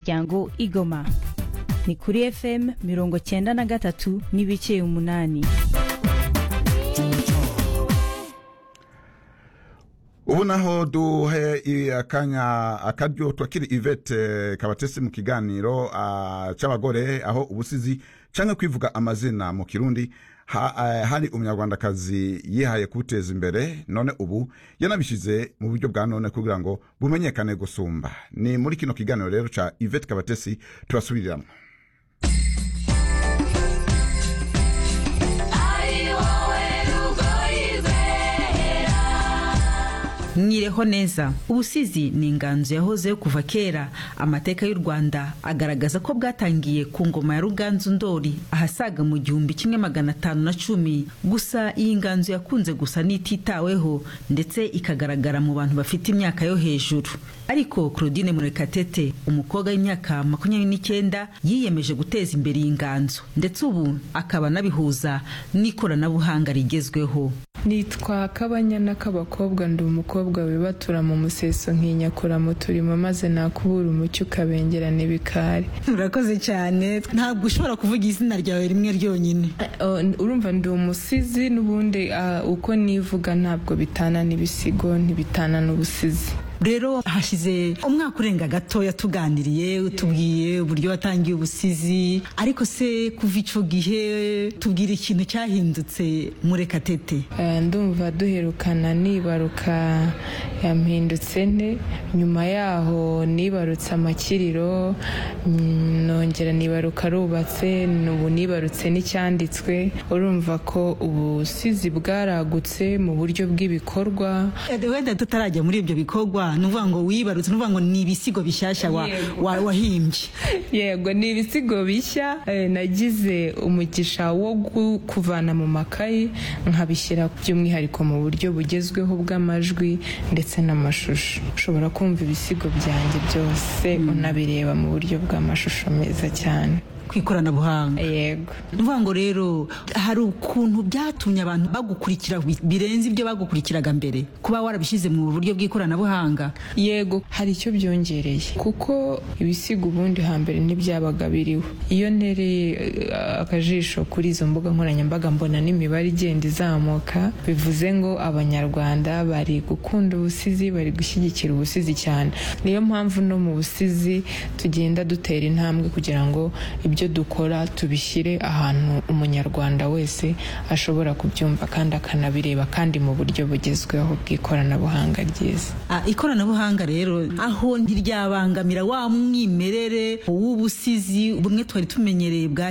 muryango igoma ni kuri fm mirongo cyenda na gatatu n'ibice umunani ubu naho duhe i- akanya akaryo twakiri ivete kabatesi mu kiganiro ah, cy'abagore aho ubusizi cyangwa kwivuga amazina mu kirundi ha- eh, hari umunyarwandakazi yihaye kuwuteza imbere none ubu yanabishyize mu buryo bwa none kugira ngo bumenyekane gusumba ni muri kino kiganiro rero cya ivete kabatesi tubasubiriramo mwireho neza ubusizi ni inganzo yahozeho kuva kera amateka y'u rwanda agaragaza ko bwatangiye ku ngoma ya ruganzu ndori ahasaga mu gihumbi kimwe magana atanu na cumi gusa iyi nganzo yakunze gusa n'ititaweho ndetse ikagaragara mu bantu bafite imyaka yo hejuru ariko claudine murekatete umukobwa w'imyaka makumyabiri n'icyenda yiyemeje guteza imbere iyi nganzo ndetse ubu akaba anabihuza n'ikoranabuhanga rigezweho nitwa kabanyana k'abakobwa ndi umukobwa wibatura mu museso nkinyakura mu turimo maze nakubura umucyo ukabengerana ibikari urakoze cyane ntabwo ushobora kuvuga izina ryawe rimwe ryonyine Eh, oh, n- urumva ndi umusizi n'ubundi ah, uko nivuga ntabwo bitana n'ibisigo ntibitana n'ubusizi rero hashize umwaka urenga gatoya tuganiriye utubwiye uburyo watangiye ubusizi ariko se kuva icyo gihe tubwira ikintu cyahindutse murekatete Eh, ndumva duherukana nibaruka yampindutse nte nyuma yaho nibarutse amakiriro mm, nongera nibaruka rubatse ubu nibarutse n'icyanditswe urumva ko ubusizi bwaragutse mu buryo bw'ibikorwa Eh, wenda tutarajya muri ibyo bikorwa ni ukuvuga ngo wibarutse ni ukuvuga ngo ni ibisigo bishyashya wa- wa- wahimbye yego ni ibisigo bishya eh, nagize umugisha wo gu- kuvana mu makayi nkabishyira by'umwihariko mu buryo bugezweho bw'amajwi ndetse n'amashusho ushobora kumva ibisigo byanjye byose unabireba mu buryo bw'amashusho meza cyane ku ikoranabuhanga yego ni ukuvuga ngo rero hari ukuntu byatumye abantu bagukurikira bi- birenze ibyo bagukurikiraga mbere kuba warabishyize mu buryo bw'ikoranabuhanga yego hari icyo byongereye kuko ibisigo ubundi hambere ntibyabaga biriho iyo ntereye eh, akajisho kuri izo mbuga nkoranyambaga mbona n'imibare igenda izamuka bivuze ngo abanyarwanda bari gukunda ubusizi bari gushyigikira ubusizi cyane niyo mpamvu no mu busizi tugenda dutera intambwe kugira ngo ibyo dukora tubishyire ahantu umunyarwanda wese ashobora kubyumva kandi akanabireba kandi mu buryo bugezweho bw'ikoranabuhanga ryiza Ah, ikoranabuhanga rero aho ntiryabangamira wa mwimerere w'ubusizi bumwe twari tumenyereye bwa